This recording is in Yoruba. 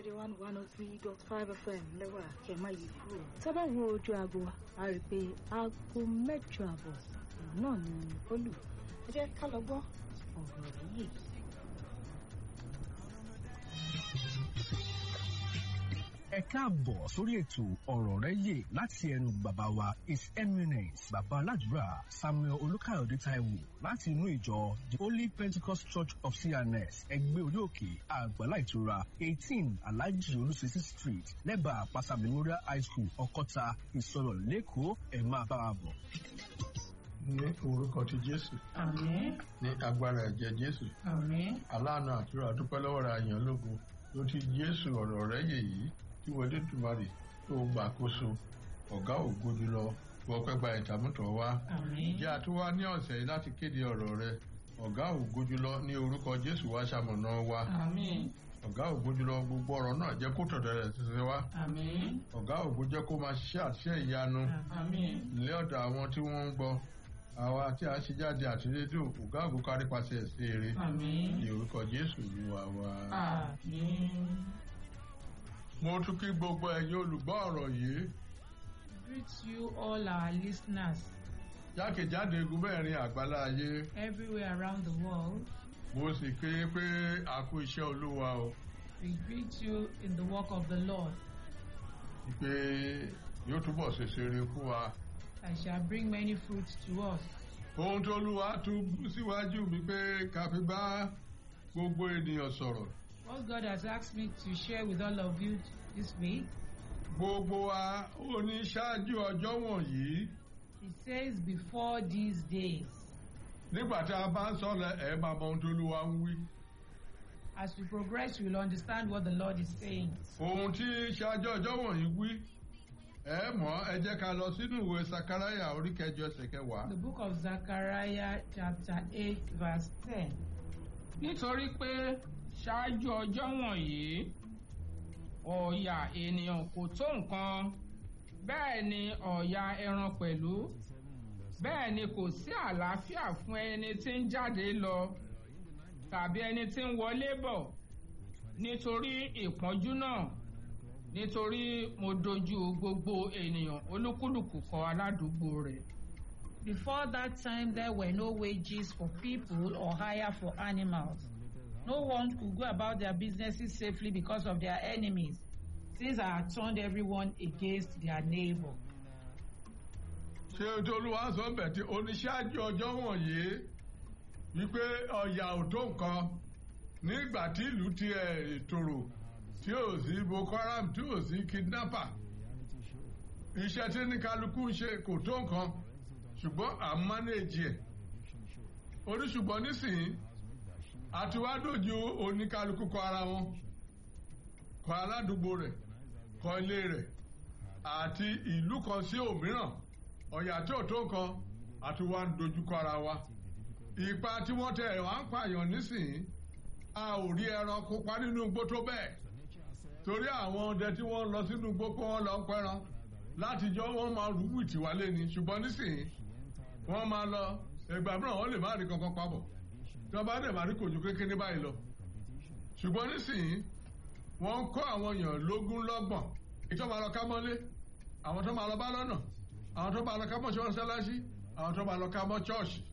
rédíò one one oh three dot five fm lẹ́wà kẹ́má yìí kúrò. sábà wo ojú aago wa a rí i pé aago mẹ́jọ àbọ̀ náà ni ó lù ẹ jẹ́ ká lọ gbọ́ ọ̀rọ̀ yìí. ẹ káàbọ̀ sórí ètò ọ̀rọ̀ rẹ yè láti ẹnu bàbá wa his eminence bàbá aládùúrà samuel olùkàyọ̀dé taiwo láti inú ìjọ the holy pentecost church of cns ẹgbẹ́ orí òkè àgbàlá ìtura eighteen alhaji olùsèsì street lẹ́bàá àpáta memorial high school ọkọ́ta ìsọ̀rọ̀ lẹ́kọ̀ọ́ ẹ̀ máa bá wa bọ̀. ní orúkọ ti jésù Àmín. ní agbára ẹ̀jẹ̀ jésù Àmín. aláàánú àtúrà dúpẹ́ lọ́wọ́ ra àyàn lógo ló ti jésù ọ̀rọ̀ rẹ̀ yè yìí tí wọ́n dé tùmárì tó gbà kóso ọ̀gá ògo jùlọ wọ́n pẹ́ gba ìtàmútọ̀ wá Àmín. jẹ́ àtúwá ní ọ̀sẹ̀ yìí láti kéde ọ̀rọ̀ rẹ̀ ọ̀gá ògo jùlọ ní orúkọ jésù wá ṣamọ̀nà wa Àmín. ọ̀gá ògo jùlọ gbogbo ọ̀rọ̀ náà jẹ́ kó tọ̀tọ̀ rẹ̀ ṣiṣẹ́ wá Àmín. ọ̀gá ògo jẹ́ kó máa ṣiṣẹ́ àṣẹ ìyanu Àmín. ilé ọ̀dọ̀ àwọn tí wọ́n ń gbọ́ àwa tí a ṣe jáde àti rédíò ọ̀gá ògo kárí pàṣẹ ẹ̀sẹ̀ eré Àmín. ní orúkọ jésù olúwa wa. Àmín. mo tún kí gbogbo ẹ̀yin olùgbọ́ ọ̀rọ̀ yìí Greet you all our listeners jákèjádò egun mẹ́rin àgbálá ayé everywhere around the world. mo sì ké pé a kú iṣẹ́ olúwa o We greet you in the work of the Lord. pé yóò túbọ̀ ṣèṣe rere fún wa. I shall bring many fruits to us. ohun tó olúwa tún bú síwájú mi pé ká fi bá gbogbo ènìyàn sọ̀rọ̀ What God has asked me to share with all of you this week, gbogbo wa ó ní ṣáájú ọjọ́ wọ̀nyí He says, before these days. nígbà tí a bá ń sọ̀rọ̀ ẹ̀ máa mọ ohun tó olúwa ń wí. As we progress, we will understand what the Lord is saying. ohun tí ṣáájú ọjọ́ wọ̀nyí wí ẹ mọ̀ ẹ jẹ́ ká lọ sínú ìwé sakaraya orí kẹjọ ẹsẹ̀ kẹwàá. The book of Zechariah, chapter 8, verse 10. nítorí pé ṣáájú ọjọ́ wọ̀nyí ọ̀yà ènìyàn kò tó nǹkan bẹ́ẹ̀ ni ọ̀yà ẹran pẹ̀lú bẹ́ẹ̀ ni kò sí àlàáfíà fún ẹni tí ń jáde lọ tàbí ẹni tí ń wọlé bọ̀ nítorí ìpọ́njú náà nítorí mo dojú gbogbo ènìyàn olúkúlùkù kọ aládùúgbò rẹ̀. Before that time, there were no wages for people or hire for animals. No one could go about their businesses safely because of their enemies. Things had turned everyone against their neighbor. ṣé ohun tí olúwa sọ bẹ̀ tí oníṣáájú ọjọ́ wọ̀nyí wípé ọ̀yà ò tó nǹkan nígbà tí ìlú ti ẹ̀ tòrò tí ò sí boko haram tí ò sí kidnapper iṣẹ́ tí ní kálukú ń ṣe kò tó nǹkan ṣùgbọ́n à ń mánéèjì ẹ̀ oníṣùgbọ́n nísìnyí àtiwádójú oníkálukú kọ ara wọn kọ aládùúgbò rẹ̀ kọ ilé rẹ̀ àti ìlú kan sí òmíràn ọ̀yà tí ò tó nǹkan àti wá ń dojúkọ ara wa ipa tí wọ́n tẹ wá ń pààyàn nísìnyí a ò rí ẹran kópa nínú igbó tó bẹ́ẹ̀ torí àwọn ọdẹ tí wọ́n lọ sínú igbó pé wọ́n lọ ń pẹran látijọ́ wọ́n máa rú wìtì wálé ni ṣùgbọ́n nísìnyí wọ́n máa lọ ẹgbà mìíràn wọ́n lè má rí kankan papọ̀ tí wọ́n bá dẹ̀ má rí kòjú kékeré báyìí lọ ṣùgbọ́n nísìnyí wọ́n ń kọ́ àwọn èèyàn lógún lọ́gbọ̀n ìjọba lọ ká mọ́lé àwọn tó máa lọ bá lọ́nà àwọn tó máa lọ ká mọ́ ṣọ́ọ́ṣáláṣí àwọn tó máa lọ ká mọ́ ṣọ́ọ̀ṣì